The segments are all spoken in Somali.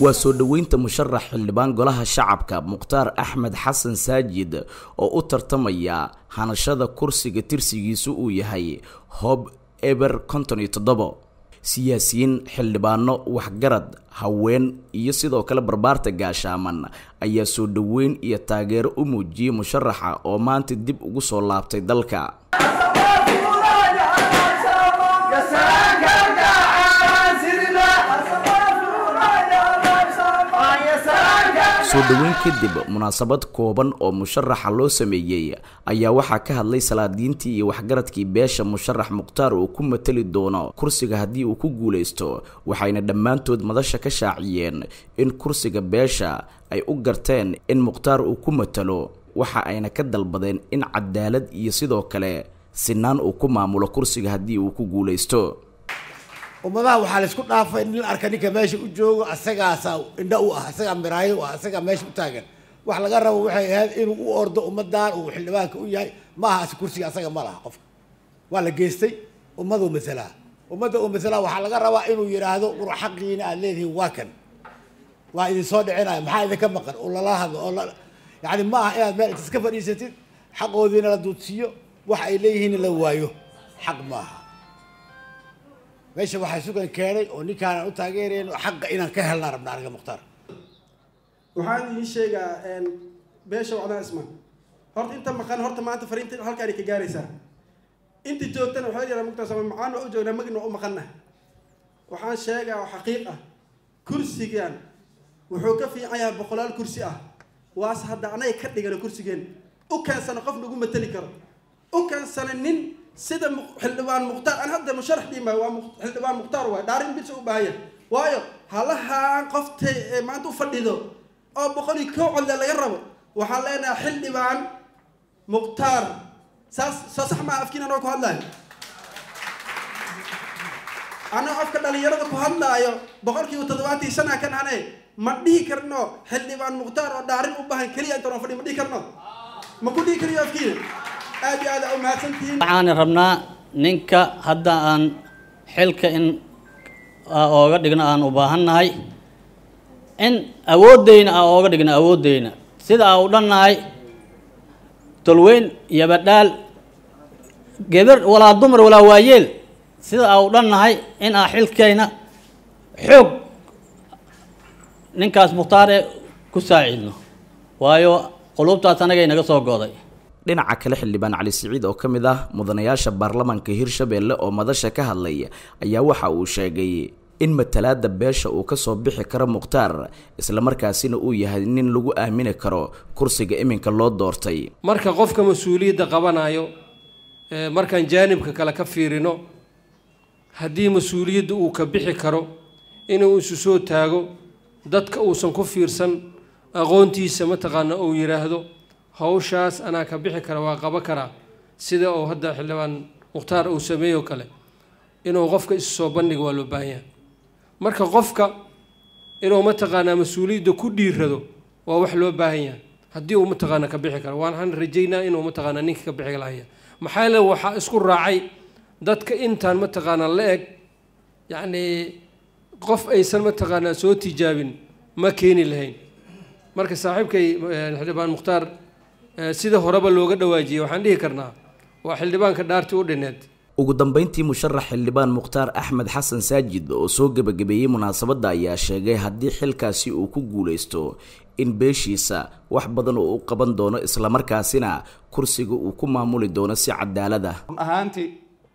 waa soo dhoweynta musharax xildhibaan golaha shacabka mukhtaar axmed xasan saajid oo u tartamaya hanashada kursiga tirsigiisu uu yahay hoob eber konton iyo toddobo siyaasiyiin xildhibaano waxgarad haween iyo sidoo kale barbaarta gaashaaman ayaa soo dhoweyn iyo taageero u muujiyey musharaxa oo maanta dib ugu soo laabtay dalka soo dhoweyn kadib munaasabad kooban oo musharaxa loo sameeyey ayaa waxaa ka hadlay salaadiintii iyo waxgaradkii beesha musharax mukhtaar uu ku matali doono kursiga haddii uu ku guulaysto waxayna dhammaantood madasha ka shaaciyeen in kursiga beesha ay u garteen in mukhtaar uu ku matalo waxa ayna ka dalbadeen in cadaalad iyo sidoo kale sinaan uu ku maamulo kursiga haddii uu ku guulaysto ummadaha waxaa la isku dhaafay nin arka ninka meesha u joogo asagaasa indha u ah asagaa miraayo u ah asagaa meesha u taagan wax laga rabo waxay ahayd inuu u ordo ummadan uu xildhibaanka u yahay ma aha as kursiga asaga ma laha qofka waa la geystay ummaduu masalaa ummadda uu masalaa waxaa laga rabaa inuu yidhaahdo qur xaqiina aad leedihiin waa kan waa idin soo dhicinaya maxaa idinka maqan oo lala hadlo oo la yacni ma aha inaad meel intas ka fadhiisatid xaqoodiina la duudsiiyo wax ay leeyihiin la waayo xaq ma aha meesha waxaa sugan keenay oo ninkaanaan u taageerayn xaqa inaan ka helnaa rabna aniga mukhtaar waxaan idiin sheegaa beesha wacdaa isman horta inta maqan horta maanta fariinta halkaani ka gaaraysaa inta joogtana waxaa yaraa mugtaa sama macaan waa u joognaa magna waa u maqanna waxaan sheegaa oo xaqiiq ah kursigan wuxuu ka fiican yahay boqolaal kursi ah waase hadda anaga ka dhigano kursigeen u keensano qof nagu matali karo u keensana nin sida xildhibaan mukhtaar an hadda musharax dhiimaayo waa xildhibaan mukhtaar waay dhaarin bisa u baahanya waayo halahaan qoftay ee maanta u fadhido oo boqol iyo kow codle laga rabo waxaan leenahay xildhibaan mukhtaar saas soo sax maa afkiina noo ku hadlaayo anoo afka dhalinyarada ku hadlaayo boqolkiiba toddobaatan iyo shanaa kan ane ma dhihi karno xildhibaan mukhtaar oo dhaarin u baahan keliya intaan fadhi ma dhihi karno ma ku dhihi kariyo afkiina aad iyo aad aa umahadsantihiin waxaan rabnaa ninka hadda aan xilka in ooga dhigno aan u baahannahay in awooddeyna aan ooga dhigno awooddeyna sida aan u dhannahay tolweyn iyo badhaal geber walaa dumar walaa waayeel sida aan u dhannahay in aan xilkayna xoog ninkaas mukhtaare ku saaciidno waayo qulubtaas anagay naga soo goday dhinaca kale xildhibaan cali siciid oo ka mid ah mudanayaasha baarlamaanka hirshabeelle oo madasha ka hadlay ayaa waxa uu sheegay in matalaada beesha uu kasoo bixi karo mukhtaar islamarkaasina uu yahay nin lagu aamini karo kursiga iminka loo doortay marka qofka mas-uuliyadda qabanayo markaan jaanibka kale ka fiirino haddii mas-uuliyadda uu ka bixi karo inuu isu soo taago dadka uusan ku fiirsan aqoontiisa mataqaana uu yidhaahdo hawshaas anaa ka bixi kara waa qabo karaa sida uu hadda xildhibaan mukhtaar uu sameeyo kale inuu qofka isu soo bandhigo waa loo baahan yahay marka qofka inuu mataqaanaa mas-uuliyadda ku dhiirado waa wax loo baahan yahay haddii uu mataqaana ka bixi karo waxaan rajaynaa inuu mataqaanaa ninka ka bixi lahaya maxaa yeele waxaa isku raacay dadka intaan mataqaanaa la eg yacnii qof aysan mataqaanaa soo tijaabin ma keeni lahayn marka saaxiibkay xildhibaan mukhtaar sida horeba looga dhawaajiyey waxaan dhihi karnaa waa xildhibaanka dhaartii u dhineed ugu dambeyntii musharax xildhibaan mukhtaar axmed xasan saajid oo soo gebagabeeyey munaasabadda ayaa sheegay haddii xilkaasi uu ku guulaysto in beeshiisa wax badan oo u qaban doono islamarkaasina kursiga uu ku maamuli doono si cadaalad ah run ahaantii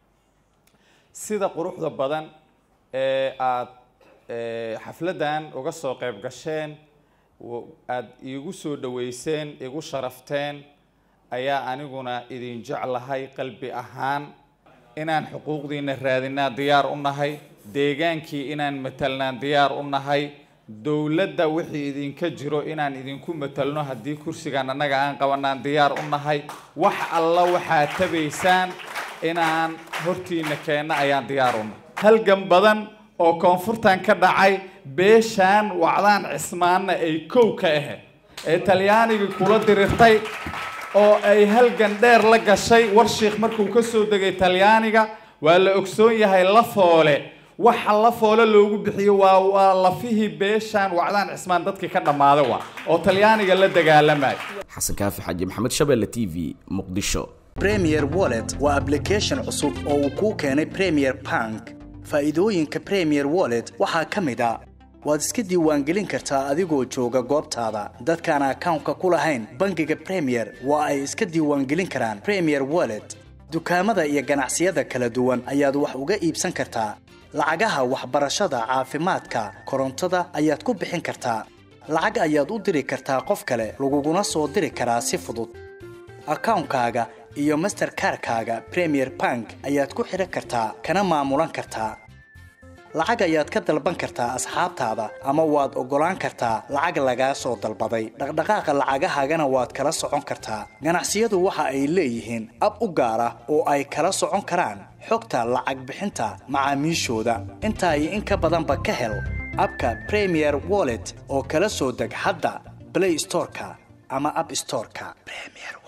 sida quruxda badan ee aada xafladdan uga soo qayb gasheen aada iigu soo dhaweyseen igu sharafteen ayaa aniguna idin jeclahay qalbi ahaan inaan xuquuqdiina raadinaa diyaar u nahay deegaankii inaan matalnaan diyaar u nahay dowladda wixii idinka jiro inaan idinku matalno haddii kursigan annaga aan qabanaan diyaar u nahay wax alla waxaad tabaysaan inaan hortiina keenno ayaan diyaar u nahay halgan badan oo koonfurtan ka dhacay beeshaan wacdaan cismaanna ay kow ka ahayd ee talyaanigii kula dirirtay oo ay halgan dheer la gashay warshiikh markuu ka soo degay talyaaniga waa la ogsoon yahay lafoole waxa la foole loogu bixiyo waa waa lafihii beeshaan wacdaan cismaan dadkii ka dhammaaday waa oo talyaaniga la dagaalamaya xasan kaafi xaaji maxamed shabeelle t v muqdisho premier wallet waa application cusub oo uu kuu keenay premier bank faa'iidooyinka premier wallet waxaa ka mid a waad iska diiwaangelin kartaa adigoo jooga goobtaada dadkaan akawnka ku lahayn bangiga premier waa ay iska diiwaangelin karaan premier wallet dukaamada iyo ganacsiyada kala duwan ayaad wax uga iibsan kartaa lacagaha waxbarashada caafimaadka korontada ayaad ku bixin kartaa lacag ayaad u diri kartaa qof kale laguguna soo diri karaa si fudud akawnkaaga iyo masterkarkaaga premier bank ayaad ku xidhan kartaa kana maamulan kartaa lacag ayaad ka dalban kartaa asxaabtaada ama waad oggolaan kartaa lacag lagaa soo dalbaday dhaqdhaqaaqa lacagahaagana waad kala socon kartaa ganacsiyadu waxa ay leeyihiin ab u gaar ah oo ay kala socon karaan xogta lacag bixinta macaamiishooda intaa iyo in ka badanba ka hel abka premier wallet oo kala soo deg hadda blay storeka ama ab storeka